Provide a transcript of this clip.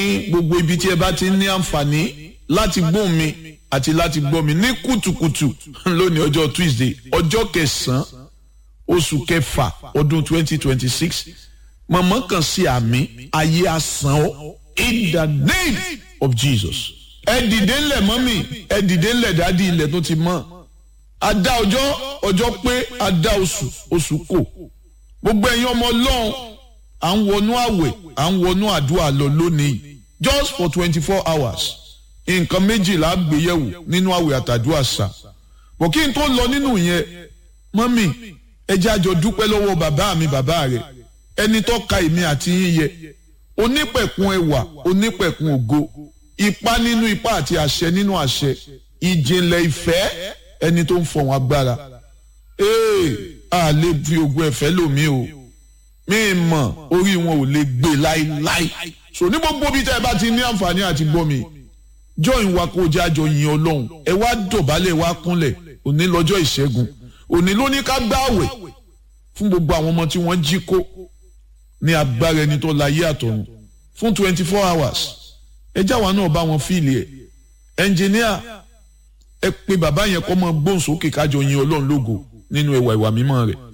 gbogbo ibi tí ẹ bá ti ní àǹfààní láti gbóhùn mi àti láti gbọ́ mi ní kùtùkùtù lónìí ọjọ́ Tuesday ọjọ́ kẹsàn-án oṣù kẹfà ọdún twenty twenty six mọ̀mọ́ kan sí àmì ayé asán ọ́ in the name of Jesus. ẹ dìde ńlẹ̀ mọ́mì ẹ dìde ńlẹ̀ dádì ilẹ̀ tó ti mọ́ adá ọjọ́ ọjọ́ pé adá oṣù oṣù kò gbogbo ẹ̀yin ọmọ ọlọ́run à ń wọnú àwẹ̀ à ń wọnú àdúrà lọ lónìí just for twenty four hours nǹkan méjìlá gbéyẹ̀wò nínú àwẹ̀ àtàdúrà sà bọ̀ kí n tó lọ nínú yẹn mọ́mì ẹ jẹ́ àjọ dúpẹ́ lọ́wọ́ bàbá mi bàbá rẹ̀ ẹni tó ka èmi àti yín yẹ onípẹ̀kun ẹwà onípẹ̀kun ògo ipá nínú ipá àti àṣẹ nínú àṣẹ ìjìnlẹ̀ ìfẹ́ ẹni tó ń fọ̀hún agbára ee a lè fi ogun ẹ̀fẹ́ lòmí o mi mọ̀ orí wọn ò lè gbé láíláí so ní gbogbo bí tẹ́ ẹ bá ti ní àǹfààní àti gbọ́ mi join wa kó jẹ́ àjọ yin ọlọ́run ẹ wá dọ̀bálẹ̀ wá kúnlẹ̀ òní lọ́jọ́ ìṣẹ́gun òní ló ní ká gbààwẹ̀ fún gbogbo àwọn ọmọ tí wọ́n jí kó ní agbára ẹni tó láyé àtọ̀run fún twenty four hours ẹ jáwa náà bá wọn fíìlì ẹ ẹnjìníà ẹ pé bàbá yẹn kọ́ mọ gbóhùn sókè kájọ yin ọlọ́run lógo nínú ẹwà ìwà mímọ́ rẹ̀.